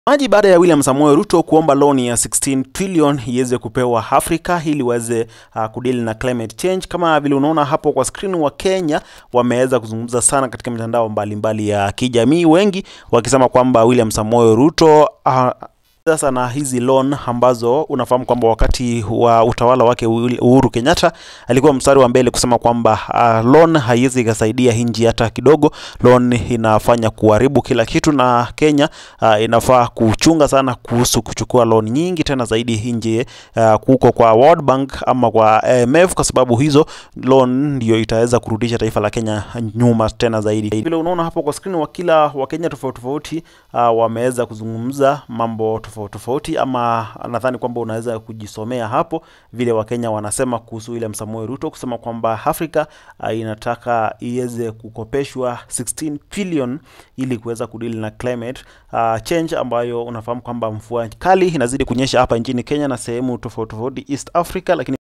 maji baada ya William Samoei Ruto kuomba loan ya 16 trillion iweze kupewa Afrika ili waweze uh, kudili na climate change. Kama vile unaona hapo kwa screen, wa Kenya wameweza kuzungumza sana katika mitandao mbalimbali ya kijamii, wengi wakisema kwamba William Samoei Ruto uh, sasa na hizi loan ambazo unafahamu kwamba wakati wa utawala wake Uhuru Kenyatta alikuwa mstari wa mbele kusema kwamba uh, loan haiwezi ikasaidia nchi hata kidogo. Loan inafanya kuharibu kila kitu, na Kenya uh, inafaa kuchunga sana kuhusu kuchukua loan nyingi tena zaidi nje uh, kuko kwa World Bank ama kwa IMF, kwa sababu hizo loan ndio itaweza kurudisha taifa la Kenya nyuma tena zaidi. Vile unaona hapo kwa screen, wakila wa Kenya tofauti tofauti uh, wameweza kuzungumza mambo tofauti tofauti, ama nadhani kwamba unaweza kujisomea hapo vile Wakenya wanasema kuhusu William Samoei Ruto kusema kwamba Afrika uh, inataka iweze kukopeshwa 16 trillion ili kuweza kudili na climate uh, change, ambayo unafahamu kwamba mvua kali inazidi kunyesha hapa nchini Kenya na sehemu tofauti tofauti East Africa, lakini